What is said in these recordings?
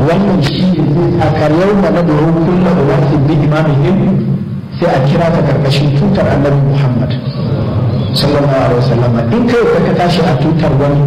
wannan shi ne zai tsakar yau ma na doron kulla ulasin bi imamihim sai a kira ta karkashin tutar annabi muhammad sallallahu alaihi wasallam in kai ka tashi a tutar wani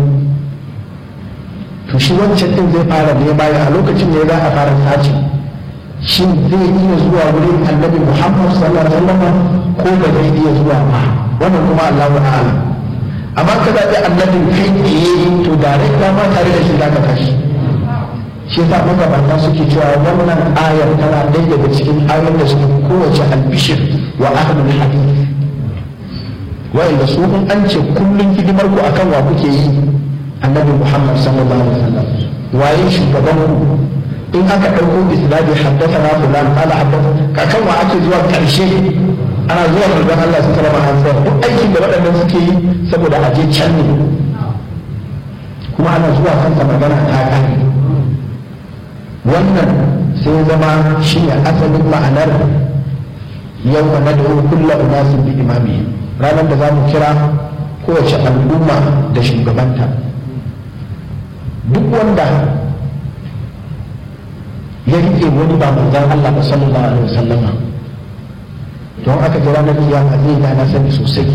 to shi wancan din zai fara ne baya a lokacin ne za a fara sace shin zai iya zuwa wurin annabi muhammad sallallahu alaihi wasallam ko ba zai iya zuwa ba wannan kuma allahu a'lam amma ka zaɓi annabin kai tsaye to direct ma tare da shi zaka tashi shi yasa magabata suke cewa wannan ayar tana ɗaya daga cikin ayar da suke kowace albishir wa ahlul hadith wa'inda su in an ce kullum hidimar ku akan wa kuke yi annabi muhammad sallallahu alaihi wasallam waye shugaban ku in aka ɗauko isnadi haddathana fulan qala haddathana kakan wa ake zuwa ƙarshe ana zuwa manzon Allah su sallama an tsaya duk aikin da waɗannan suke yi saboda a je can ne kuma ana zuwa kansa magana ta ƙare wannan sai zama shi ne asalin ma'anar yau na da kulla unasin bi imami ranar da za mu kira kowace al'umma da shugabanta duk wanda ya rike wani ba manzan Allah ba sallallahu alaihi wasallama don aka ji ranar kiyama zai da na sani sosai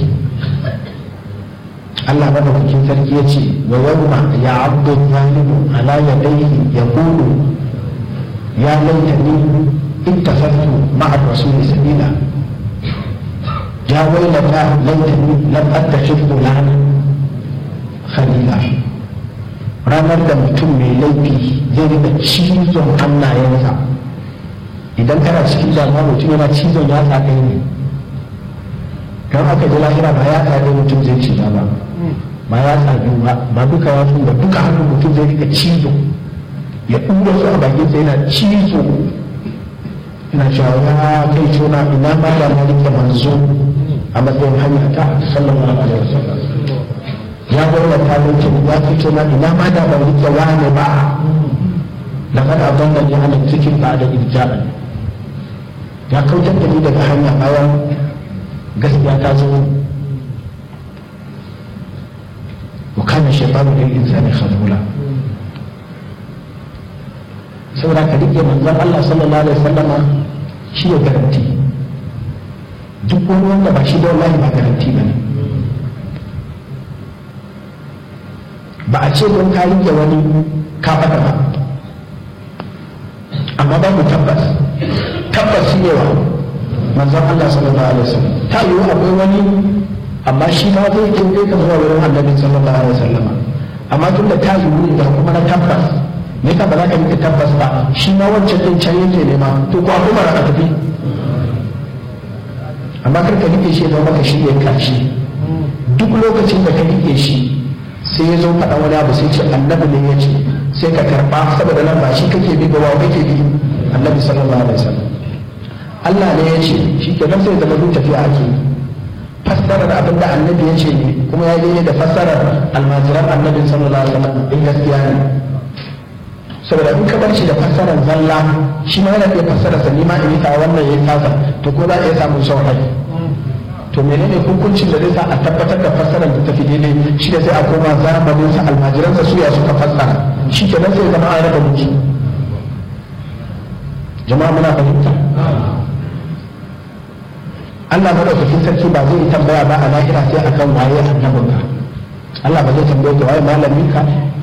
Allah madaukakin sarki ya ce wa yawma ya abdu zalimu ala yadayhi yaqulu ya laitani ittakhadtu ma'a rasuli sabila ya wailata laitani lam attakhidh fulana khalila ranar da mutum mai laifi zai rika cizon hannayensa idan kana cikin damuwa mutum yana cizon ya tsakai ne kan aka ji lahira ba ya tsakai mutum zai ciza ba ba ya tsakai ba ba duka ya ba duka hannun mutum zai rika cizo ya ɗura su a bakin sa yana cizo yana cewa ya kai tona ina ma da na rike manzo a matsayin hanya ta sallallahu alaihi wasallam ya gwamna ta lokacin ya fito na ina ma da ban rike wani ba da kada abin da ya hana cikin ba da irja'an ya kautar da ni daga hanya bayan gaskiya ta zo wa kana shaytanu lil insani khazula saboda ka rike manzon Allah sallallahu alaihi wasallama shi ya garanti duk wani wanda ba shi da wallahi ba garanti bane ba a ce don ka rike wani ka faɗa ba amma babu tabbas tabbas shi ne wa manzon Allah sallallahu alaihi wasallam ta yiwu akwai wani amma shi ma zai je kai ka zuwa wurin annabi sallallahu alaihi wasallam amma tunda ta yiwu da kuma na tabbas me ka ba za ka rike tabbas ba shi ma wancan din can yake nema to ko akwai mara tafi amma kar ka rike shi ya zama ka shi ne karshe duk lokacin da ka rike shi sai ya zo faɗa wani abu sai ce annabi ne ya ce sai ka karɓa saboda nan ba shi kake bi ba wa kake bi annabi sallallahu alaihi wasallam Allah ne ya ce shi ke nan sai zama duk tafiya ake fassarar abin da annabi ya ce ne kuma ya yi da fassarar almajiran annabi sallallahu alaihi wasallam in gaskiya ne saboda in ka bar shi da fassarar zalla shi ma yana iya fassara sa ma in yi ta wannan yayi tasa to ko za a iya samun saurai to menene hukuncin da zai sa a tabbatar da fassarar da tafi daidai shi da sai a koma zamanin sa almajiran sa suya suka fassara shi ke nan sai zama an raba musu jama'a muna fahimta Allah madaukakin sarki ba zai tambaya ba a lahira sai akan waye annabinka Allah ba zai tambaye ka waye malamin ka